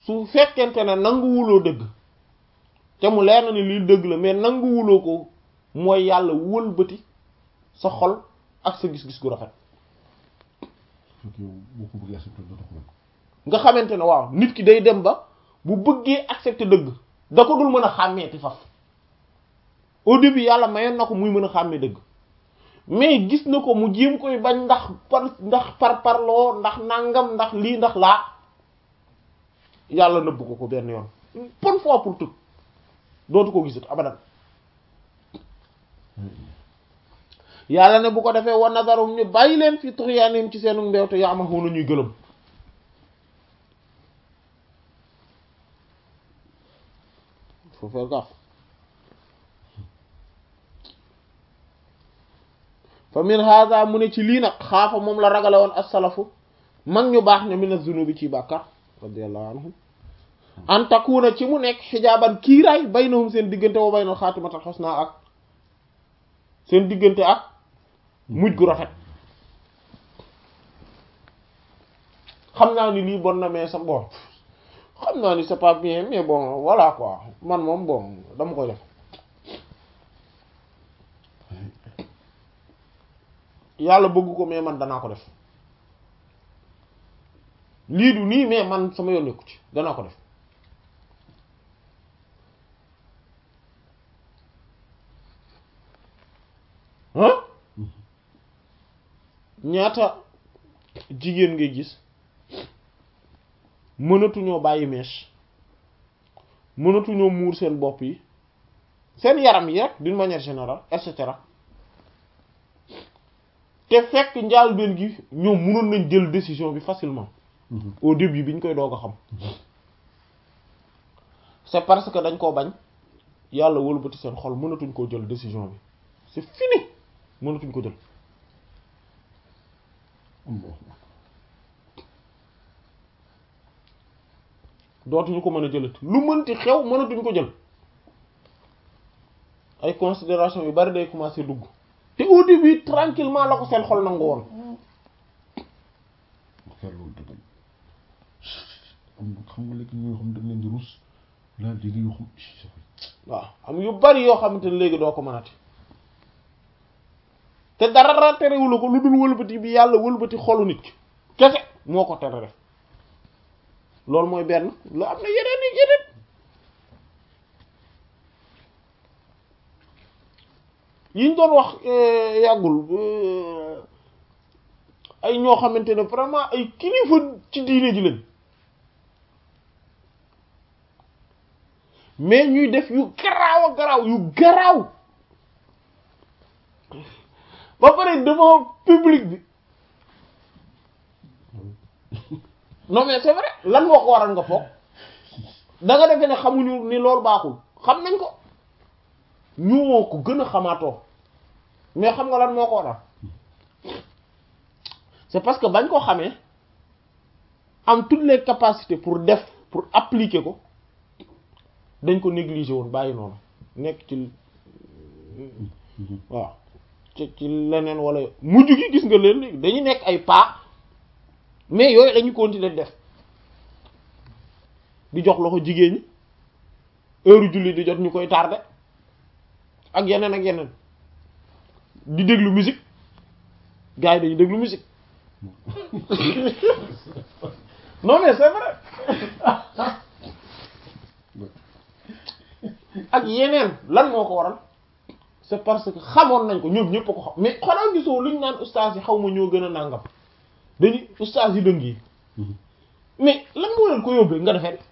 su fekkente ne nanguwuloo dëgg te mu leer na ni lii dëgg la mais nanguwuloo ko mooy yàlla wëlbati sa xol ak sa gis-gis gu rafet fekk yow boo ko bëggee accepté doo ko nga xamante ne waaw nit ki day dem ba bu bëggee accepter dëgg da ko dul mën a xàmmeeti faf au début yàlla mayoon na ko muy mën a xàmmee dëgg mais gis na ko mu jéem koy bañ ndax par ndax par parloo ndax nangam ndax lii ndax laa yàlla nëbb ko ko benn yoon bonne fois pour tout dootu ko gisat abadan yàlla ne bu ko defee wa nazarum ñu bàyyi leen fi tuxyaanim ci seenu mbeew te yaamahuuna ñuy gëlëm faut faire gaffe fa min hada mu ne ci lii nag xaafa moom la ragale woon as-salafu mag ñu baax ña min az-zunubi ci bàkkar radiyallahu anhum an takuna ci mu nekk xijaaban kiiraay baynahum seen diggante wa baynal xaatimatal xusna ak seen diggante ak mujj gu rafet xam naa ni lii bon na mais sa bon xam naa ni c'est pas bien mais bon voilà quoi man moom bon dama koy def yàlla bëgg ko mais man danaa ko def lii du nii mais man sama yoon nekku ci danaa ko def ah ñaata jigéen ngay gis mënatuñoo bàyyi mèche mënatuñoo muur seen bopp yi seen yaram yi rek d'une manière générale et cetera te fekk njaalbeen gi ñoom mënoon nañ jël décision bi facilement au début bi ñu koy doog a xam c'est parce que dañ koo bañ yàlla wëlbati seen xol mënatuñ koo jël décision bi c'est fini mënatuñ ko jël dootuñu ko mën a jëlati lu mënti xew mënatuñ ko jël ay considération yu bari day commencer dugg te au début tranquillement la ko seen xol nangu woon loolu dëgg am xam nga léegi ñoo xam dañ leen di rus laa dégg yoo xam waaw am yu bari yoo xamante ne léegi doo ko mënati te dara terewula ko lu dul wëlbati bi yàlla wëlbati xolu nit ki kese moo ko tere def loolu mooy benn lu am na yeneen i yeneen yiñ doon wax yàggul ay ñoo xamante ne vraiment ay kilifa ci diine ji lañ mais ñuy def yu garaaw a garaaw yu garaaw ba pare devant public bi non mais c'est vrai lan moo ko waral nga foog da nga defee ne xamuñu ni loolu baaxul xam nañ ko ñoo ko gën a xamaatoo mais xam nga lan moo ko waral c'est parce que bañ ko xamee am toutes les capacités pour def pour appliquer ko dañ ko négliger woon bàyyi noonu nekk ci waaw ci ci leneen wala mujj gi gis nga leen dañu nekk ay pas mais yooyu dañu continuer def di jox loxo jigéen ñi heure julli di jot ñu koy tardé ak yeneen ak yeneen di déglu musique gars yi dañu déglu musique non mais c'est vrai ak yeneen lan moo ko waral c'est parce que xamoon nañ ko ñoom ñëpp ko xam mais xanaa gisoo lu ñu naan ustaas yi xaw ma ñoo gën a nàngam dañuy ustaas yi dëng yi mais lan moo leen ko yóbbee nga defee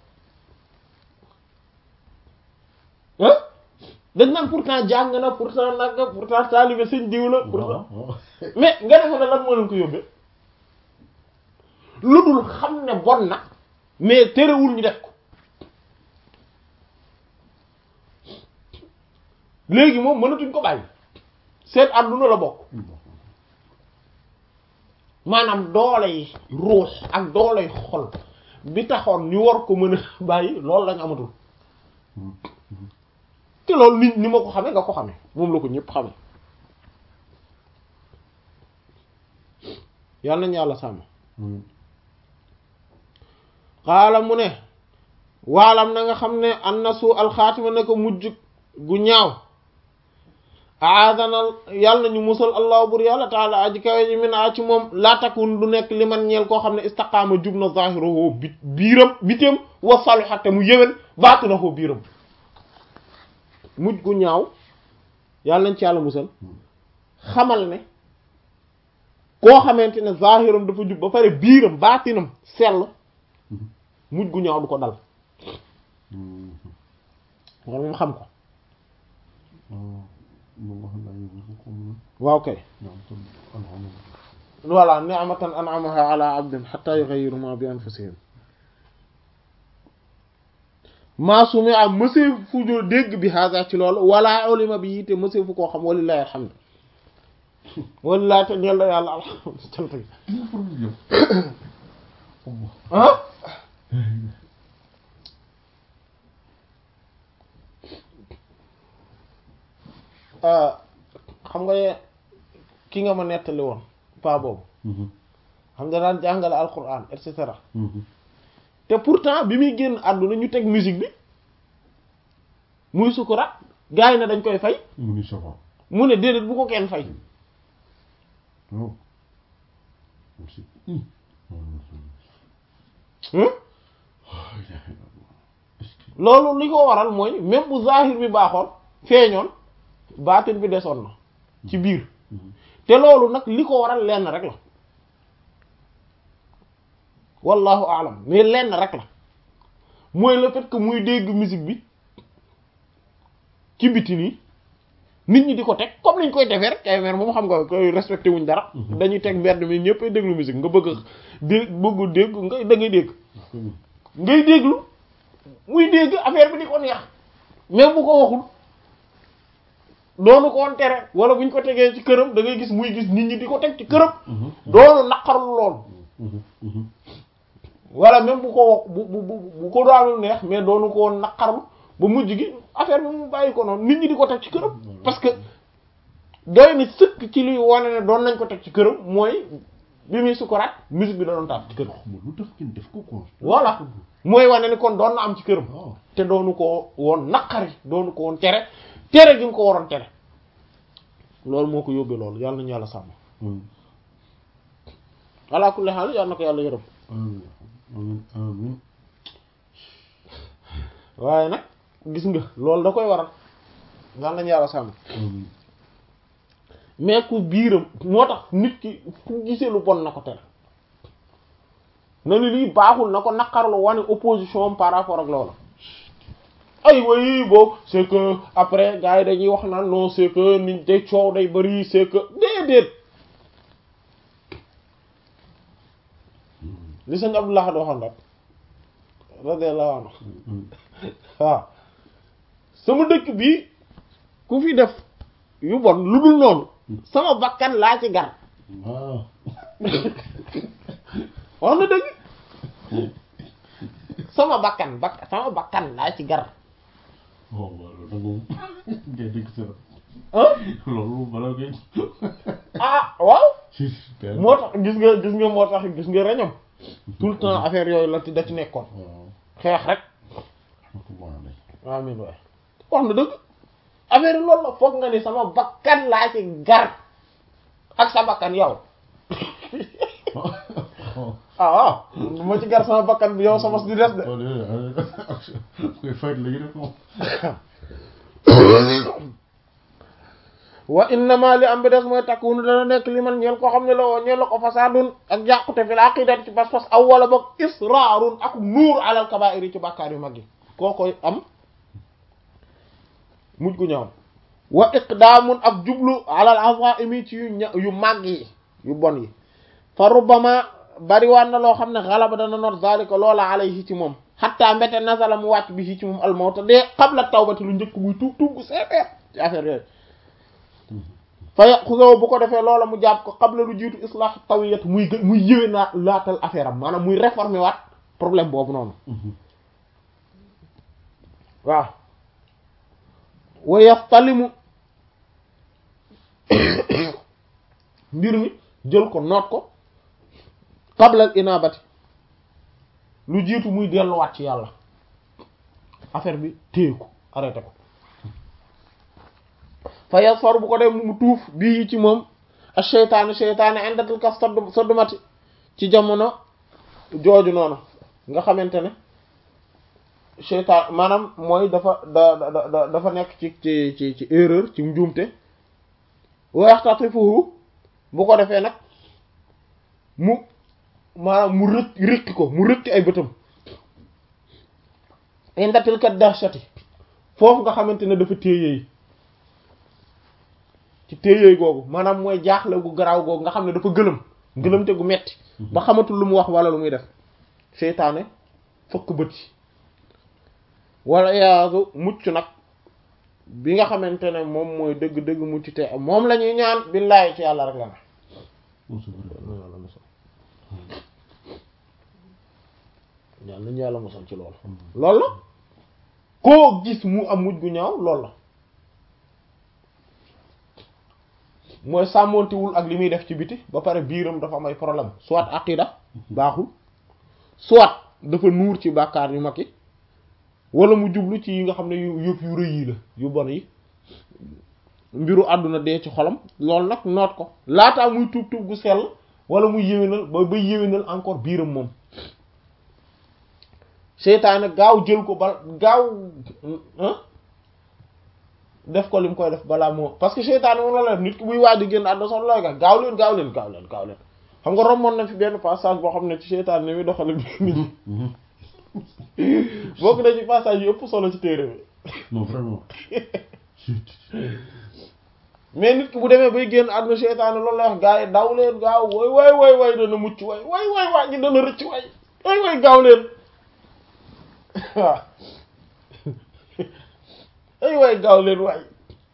ah dañ naan pourtant jàng na pourtant nangam pourtant taalibe sëñ diw la pourtant mais nga defee ne lan moo leen ko yóbbee lu dul xam ne bon na mais terewul ñu def ko léegi moom mënatuñ ko bàyyi seen àdduna la bokk maanaam doole yi ruux ak doole yi xol bi taxoon ñu war ko mën a bàyyi loolu lañ amatul te loolu nit ni ma ko xamee nga ko xamee moom la ko ñëpp xamee yàlla nañ yàlla sàmm xaala mu ne waalam na nga xam ne an na su alxaatima ne ko mujj gu ñaaw aadanal yàlla nañu musal allah bur yàlla taala aji kawe ji min a ci moom laa takun du nekk li man ñeel koo xam ne istaqaama jub na zahiruhu bi biiram bitéem wa saliha te mu yëwén baatinahu biiram mujj gu ñaaw yàlla nañ ci yàlla musal xamal ne koo xamante ne zahiram dafa jub ba pare biiram baatinam sell mujj gu ñaaw du ko dal wala mu xam ko waaw kay voilà ni'matan an'amaha ala abdin hatta yughayyiru ma bi anfusihim maa sumi am mësee fu joo dégg bi haga ci loolu wala ulima bi yite mësee fu koo xam walillahi alhamdu walillahi te ñel la yàlla alhamdu cant gi ah xam nga ki nga ma nettali woon pa boobu xam nga daan jàngale alquran et cetera te pourtant bi muy génn àdduna ñu teg musique bi muy sukuraat gars yi ne dañ koy fay mu ni safa mu ne déedéet bu ko kenn fay waaw loolu li ko waral mooy même bu zahir bi baaxoon feeñoon baatin bi desoon na ci biir te loolu nag li ko waral lenn rek la wallahu alam mais lenn rek la mooy le fait que muy dégg musique bi ci biti nii nit ñi di ko teg comme niñ koy defee rek ay mer moom xam nga koy respecté wuñ dara dañuy teg mbedd mi ñëpp ay déglu musique nga bëgg dé bëgg dégg nga da ngay dégg ngay déglu muy dégg affaire bi di ko neex même bu ko waxul doonu ko woon tere wala buñ ko tegee ci këram da ngay gis muy gis nit ñi di ko teg ci këram doonu naqarlu loolu wala même bu ko wax bu bu bu ko daanul neex mais doonu ko woon naqarlu ba mujj gi affaire bi mu bàyyi ko noonu nit ñi di ko teg ci këram parce que doy na sëkk ci luy wane ne doon nañ ko teg ci këram mooy bi muy sukuraat musique bi da doon taal ci këram lu tax ngeen def ko quoi voilà mooy wane ni kon doon na am ci këram waaw te doonu ko woon naqari doonu ko woon tere tere gi nga ko waroon tere loolu moo ko yóbbee loolu yàlla nañu yàlla sàmm ala kulli haal yàlla na ko yàlla yërëm amiin amiin amiin waaye nag gis nga loolu da koy waral yàlla nañu yàlla sàmm amiin mais ku biiram moo tax nit ki fu gisee lu bon na ko tere na ni lii baaxul na ko naqarlu wane opposition par rapport ak loola ay way boobu c'est que après gars yi dañuy wax naan non c'est que nit day coow day bari c'est que déedéet li sëñ Abdullah waxoon rek radiyallahu anhu waaw sama dëkk bi ku fi def yu bon lu dul noonu sama bakkan laa ci gar waaw wax na dëgg sama bakkan bak sama bakkan laa ci gar waaw waaw loolu nag moom ngay dégg sa ah loolu balaa ngay ah waaw si père moo tax gis nga gis nga moo tax gis nga reñam tout le temps affaire yooyu la ci da ci nekkoon waaw xeex rek rahmatullah amin waay wax na dëgg affaire yi loolu la foog nga ni sama bakkan laa ci gar ak sa bakkan yow ah waaw ma ci gar sama bakkan bi yow sama di des de koy fayt léegi def moom wa innama li am bi des mooy takkunu dana nekk li man ñeel koo xam ne la woo ñeel la ko fasaadun ak jàqute fi la aqidati ci pas-pas aw wala boog israarun ak nuur alal kabaa'iri ci bàkkaar yu mag yi koo koy am mujj gu ñaaw wa iqdaamun ak jublu alal azaimi ci yu ña yu màgg yi yu bon yi fa rubbama bariwaan na loo xam ne xalaba dana not zalika loola alayhi ci moom xatta mbete nazala mu wàcc bi ci moom almawta dee qabla tawbati lu njëkk muy tuub tuub gu seeteer ci affaire yooyu fa yaxusaw bu ko defee loola mu jàpp ko qabla lu jiitu islah tawiyat muy gë muy yëwee naa laatal affaire am maanaam muy réformer waat problème boobu noonu waaw wa yaftalimu mbir mi jël ko noot ko qabla al inabati lu jiitu muy delluwaat ci yàlla affaire bi téye ko arrêté ko fa yasfar bu ko dem mu tuuf bii ci moom ak seytaane seytaane indatil kas sodd soddumati ci jamono jooju noonu nga xamante ne seytaan maanaam mooy dafa da da dafa nekk ci ci ci ci erreur ci njuumte waxtatifuhu bu ko defee nag mu maanaam mu rëkk rëkki ko mu rëkki ay bëtam indatil kat dahshati foofu nga xamante ne dafa téyeey ci téyeey googu maanaam mooy jaaxle gu garaaw googu nga xam ne dafa gëlëm gëlëmte gu metti ba xamatul lu mu wax wala lu muy def seytaane fëkk bët yi wala yaasu mucc nag bi nga xamante ne moom mooy dëgg-dëgg mucc te moom la ñuy ñaan billaahi ci yàlla rek la ne yàlla nañu yàlla mosal ci loolu loolu la koo gis mu am mujj gu ñaaw loolu la mooy sàmmontewul ak li muy def ci biti ba pare biiram dafa am ay problème soit aqida baaxul soit dafa nuur ci bàkkaar yu mag yi wala mu jublu ci yi nga xam ne yu yëpp yu rëy yi la yu bon yi mbiru àdduna dee ci xolam loolu nag noot ko laataa muy tuub tuub gu sell wala muy yéwénal ba ba yéwénal encore biiram moom seytaane gaaw jël ko ba gaaw def ko li mu koy def balaa moo parce que seytaane moom la la def nit ki buy waaj di génn àdduna sax looy ga gaaw leen gaaw leen gaaw leen gaaw leen xam nga rommoon na fi benn passage boo xam ne ci seytaane ni muy doxale nit ñi bokk na ci passage yu ëpp solo ci téere bi non vraiment mais nit ki bu demee bay génn àdduna seytaane loolu lay wax gaa yi daw leen gaaw way way way way dana mucc way way way waa ji dana rëcc way way way gaaw leen waaw ay way gaaw leen waay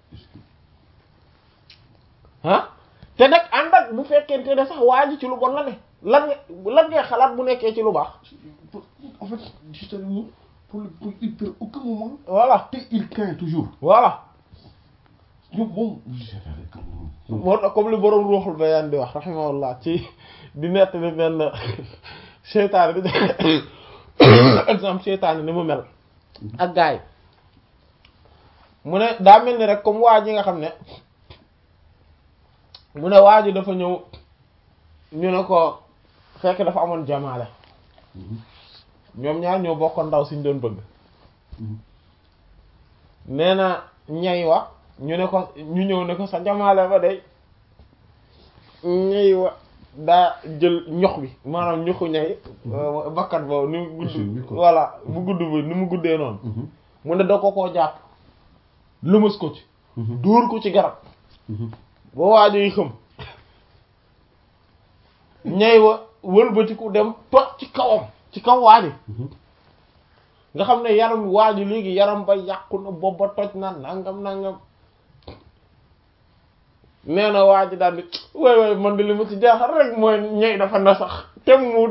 ah te nag ànd ak bu fekkente ne sax waa ji ci lu bon la ne lan nga lan ngay xalaat bu nekkee ci lu baax en fait justement pour le pour il perd aucun moment voilà te il craint toujours voilà ñoom moom moo tax comme li boroom ruuxul bayaan di wax rahimahullah ci di nettali benn seytaane bi exemple seytaane ni mu mel ak gars yi mu ne daa mel ni rek comme waa ji nga xam ne mu ne waa ji dafa ñëw ñu ne ko fekk dafa amoon jamaale ñoom ñaar ñoo bokkoon ndaw suñ doon bëgg nee na ñay wa ñu ne ko ñu ñëw ne ko sa jamaale ba day ñay wa daa jël ñox bi maanaam ñoxu ñay bakkat boobu ni mu gudd voilà bu gudd bi ni mu guddee noonu mu ne da ko koo jàpp lëmas ko ci dóor ko ci garab ba waajo yi xam ñay wa wëlbatiku dem toj ci kawam ci kaw waaji nga xam ne yaram waaji léegi yaram ba yàqu na bopp ba toj na nangam nangam nee na waaji daal di way way man de li ma ci jaaxal rek mooy ñay dafa na sax te mu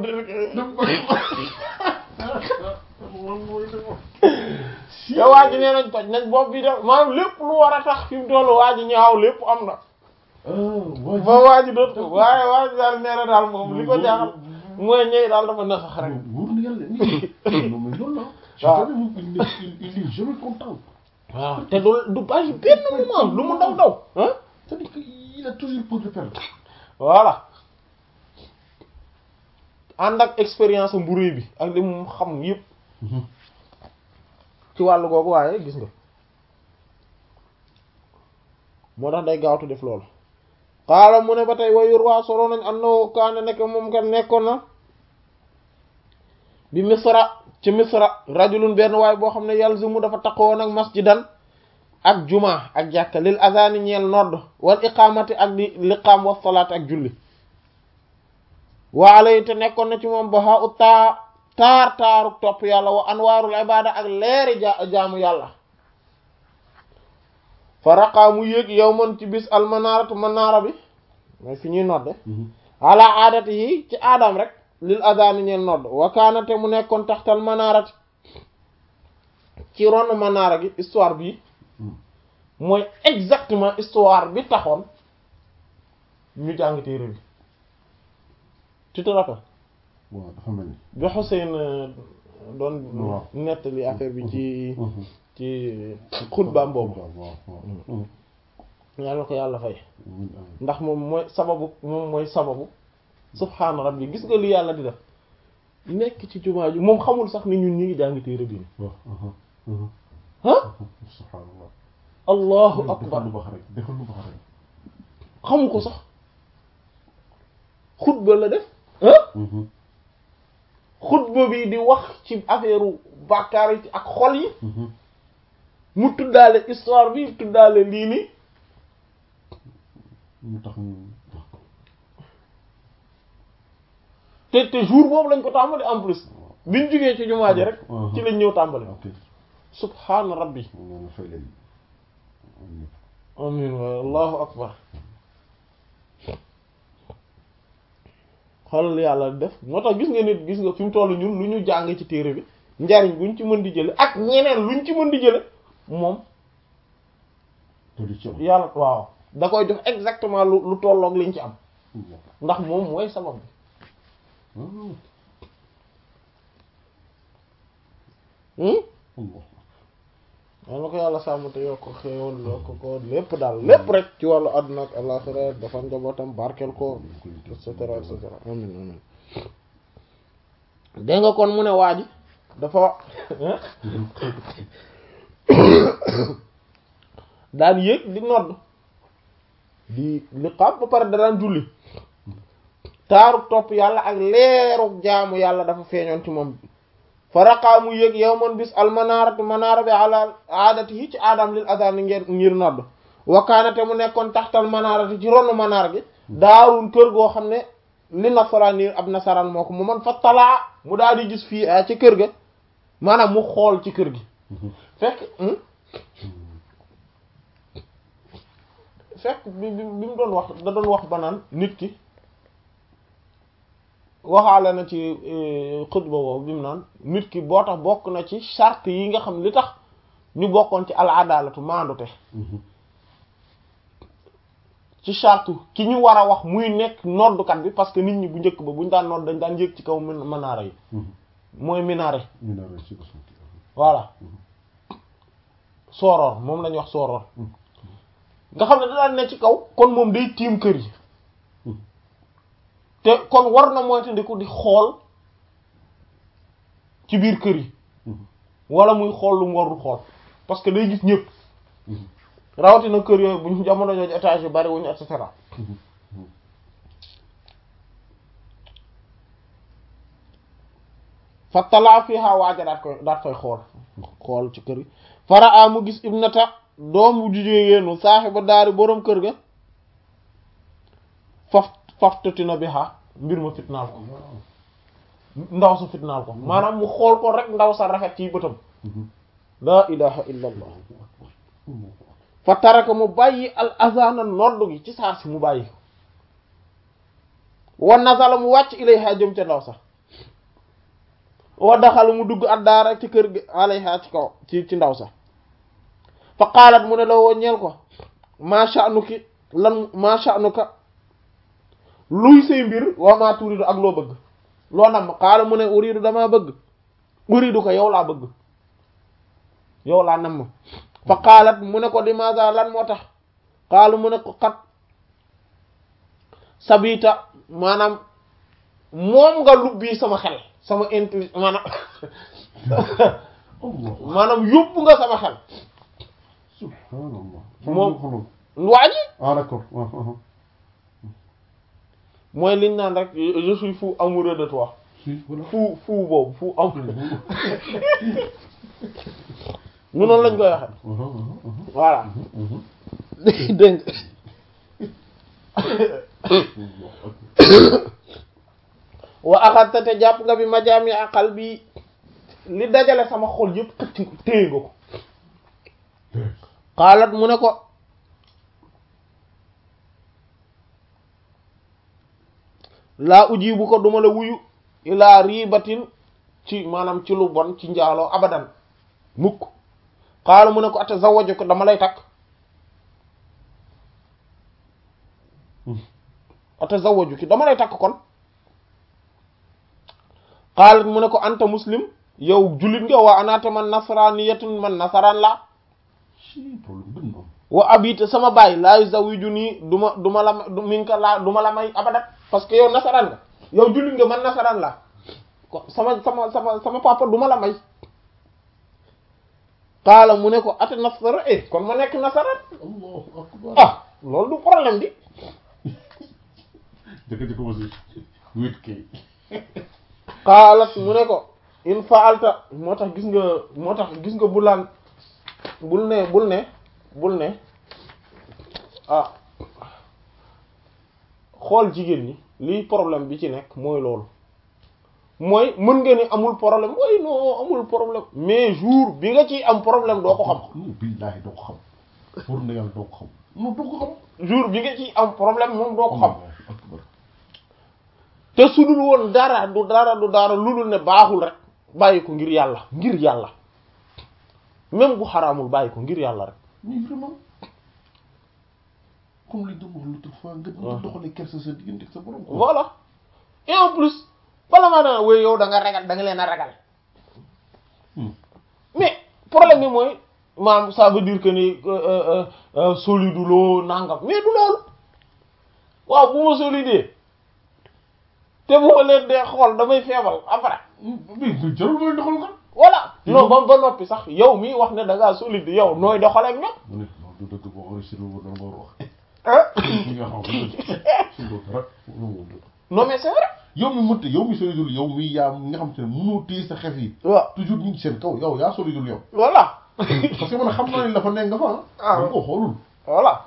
te waaji nee nañ toj nañ bopp bi def maanaam lépp lu war a tax fi mu tollu waaji ñaaw lépp am na ba waaji doot ko waaye waaji daal nee na daal moom li ko jaaxal mooy ñëw daal dafa na sax rek. wóor na yàlla nii non mais loolu la. waaw il il est jamais content. waaw te du du bàyyi benn moment lu mu ndaw ndaw. ah c'est-à-dire que il a toujours peur de perdre. voilà ànd ak expérience mburu bi ak li mu xam yëpp. ci wàllu googu waaye gis nga moo tax day gaawtu def loolu. xaala mu ne ba tey wayur waa solo nañ annahu kaana nekk moom kat nekkoon na bi misra ci misra rajulun benn waay boo xam ne yalzimu dafa taqoon ak masjidan ak juma ak jàkka lil azani ñeel nodd wal iqamati ak di liqaam wa salaat ak julli waalay te nekkoon na ci moom ba xa u taa taar taaru topp yàlla wa anwaarul ibada ak leeri ja jaamu yàlla fa raqaa mu yéeg yow man ci bis almanaaratu manaara bi mooy fi ñuy nodde ala aadati yi ci aadam rek lil adani ñeel nodd wa kaanate mu nekkoon taxtal manaarati ci ron manaara gi histoire bi mooy exactement histoire bi taxoon ñu jàng téere bi tu te rappelles waaw dafa mel ni bi Xuseyn doon waaw. nettali affaire bi ci Mhm. ci xutbaam boobu waaw waaw. yàlla ko yàlla fay amiin amiin. ndax moom mooy sababu moom mooy sababu subhaana rabbi gis nga li yàlla di def nekk ci jumaa ji moom xamul sax ni ñun ñi ngi jàng téere bi ni waaw. mhm. Mhm. ah subhaanallah. allahu defal akbar lu baax rek defal lu baax rek. xamu ko sax xutba la def ah Mhm. xutba bi di wax ci affaire bàkkaar yi ak xol yi Mhm. mu tuddaale histoire bi tuddaale lii nii ñu tax ñu wax ko. te te jour boobu lañ ko tàmbali en plus biñ jógee ci jumaa ji rek Mhm. ci lañ ñëw tàmbali ok. subhaana rabbi ñu ne fay leen. amiin. amin waay allahu akbar xoolal yàlla def moo tax gis nga nit gis nga fi mu toll ñun lu ñu jàng ci téere bi njariñ buñ ci mën di jële ak ñeneen luñ ci mën di jële moom te du ci am. yàlla waaw da koy jox exactement lu lu tolloog liñ ci am Allah. ndax moom mooy sabab bi Ah. hmm Allah. yal na ko yàlla sàmm te yokk ko xéewal yokk ko lépp daal lépp rek ci wàllu àdduna ak àllaxira dafa njabootam barkeel ko et cetera et cetera amin amin dégg nga kon mu ne waa ji dafa daan yéeg di nodd di liqaam ba pare da daan julli taaruk topp yàlla ak leeruk jaamu yàlla dafa feeñoon ci moom fa raqaa mu yéeg yow man bis almanaaratu manaara bi ala aadati yi ci aadam lil adaan ngir ngir nodd wakaanate mu nekkoon taxtal manaarati ci ronu manaar gi daarul kër goo xam ne li nasaraani ab nasaraan moo ko mu man fa talaa mu daal di gis fii ah ci kër ga maanaam mu xool ci kër gi fekk hmm? fekk bi bi bi mu doon wax da doon wax ba naan nit ki waxaale na ci xutba boobu bi mu naan nit ki boo tax bokk na ci charte yi nga xam li tax ñu bokkoon ci al adalatu maandute ci charte ki ñu war a wax muy nekk noddukat bi parce que nit ñi bu njëkk ba buñ daan nodd dañ daan yéeg ci kaw min manaara yi mooy minaare ñu ne rek ci ko sant. voilà sooroor moom lañuy wax sooroor nga xam ne da daan ne ci kaw kon moom day tiim kër yi te kon war na moytandiku di xool ci biir kër yi wala muy xool lu mu warul xool parce que day gis ñëpp rawatina kër yooyu buñ jamono jooju étage yu bari wuñu et cetera fa talaa fiha waaja daat koy daat fay xool xool ci kër gi fara a mu gis ibnata doom bu jigéenu saaxiba daari boroom kër ga faf faftatina bi ha mbir ma fitnaal ko ndaw sa fitnaal ko maanaam mu xool ko rek ndaw sa rafet ci bëtam laa ilaha illa allah fa taraka mu bàyyi al azana noddu gi ci saa si mu bàyyi wa nazala mu wàcc ilayha jëm ca ndaw sax wa daxal mu dugg addaara ci kër gi alayha ci kaw ci ci ndaw sax fa qaalat mu ne la woo ñeel ko ma sha'nuki lan ma sha'nuka luy say mbir wa ma turidu ak loo bëgg loo nam qaala mu ne uridu damaa bëgg uridu ko yow laa bëgg yow laa nam fa qaalat mu ne ko limaada lan moo tax qaala mu ne ko xat sabita maanaam moom nga lubbi sama xel sama intelli maanaam maanaam yóbbu nga sama xel subhanallah. moom waa ji ah d'accord. ah, ah, ah. mooy liñ naan rek je suis fou amoureux de toi si voilà. fou fou boobu fou amoureux mu noonu lañ koy waxe Ah, ah, ah, ah. voilà Mhm. dégg wa axadta te jàpp nga bi majaami aqal bi li dajale sama xol yëpp xëcc ko téye nga ko xaalat mu ne ko laa ujibu ko duma la wuyu ilaa ribatin ci maanaam ci lu bon ci njaaloo abadan mukk xaala mu ne ko atazawwaju ko dama lay takk atazawwaju ki dama lay takk kon xaalat mu ne ko anta muslim yow jullit nga waa anaata man nasraniyatun man nasaraan la si problème gën na am wa abita sama baay laa yuzawijuni nii du ma du ma la ma du mi ngi ko laa du ma la may abadat parce que yow nasaraan nga yow jullit nga man nasaraan la ko sama sama sama sama papa du ma la may qaala mu ne ko ata nasara eh kon ma nekk nasaraan allahu akbar ah loolu du problème bi jëkk-jëkk aussi wéet kay qaalat mu ne ko in faalta moo tax gis nga moo tax gis nga bulaan bul ne bul ne bul ne ah xool jigéen ñi lii problème bi ci nekk mooy loolu mooy mën nga ni amul problème way non amul problème mais jour bi nga ciy am problème doo ko xam non billaahi doo ko xam pour na yàlla doo ko xam non doo ko xam jour bi nga ciy am problème moom doo ko xam allahu akbar te su dul woon dara du dara du dara lu dul ne baaxul rek bàyyi ko ngir yàlla ngir yàlla même bu xaraamul bàyyi ko ngir yàlla rek mais vraiment comme li doon wax l'autre fois nga nga doxalee kersa sa diggante ak sa borom quoi voilà et en plus bala maa dana wéy yow da nga ragal da nga leen a ragal Hmm. mais problème bi mooy maam ça veut dire que ni euh, euh, euh, solide loo nangam mais du loolu waaw bu ma solide te bu ma leen dee xool damay feebal après mais mais jarul mooy doxal kan voilà non ba ba noppi sax yow mii wax ne da ngaa solide yow nooy doxale ak ñoom mu ne non du dëgg boo enregistré wu dama war a wax ah li nga xam ne suñ ko dara non mais c'est vrai yow mi mënta yow mi solidul yow mi yaa nga xam te ne mënoo téye sa xef yi waaw toujours ñu ngi seen kaw yow yaa solidul yow voilà parce que man xam naa ne la fa nekk nga fa Ah. ah. da ko xoolul. voilà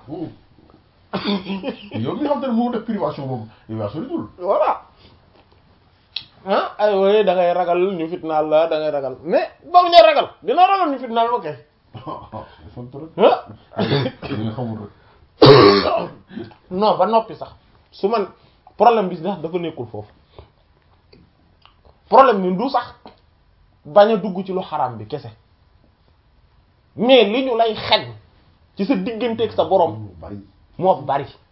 yow mi nga xam te ne mënoo def privation boobu yow yaa solidul. voilà ah ay wooy da ngay ragal ñu fitnaal la da ngay ragal mais ba mu ñu ragal dina ragal ñu fitnaal ma kay ah sant rek. ah li nga xamul rek. non ba noppi sax su man problème bi sax dafa nekkul foofu problème bi du sax bañ a dugg ci lu xaraam bi kese mais li ñu lay xañ ci sa digganteeg sa borom bari. moo bari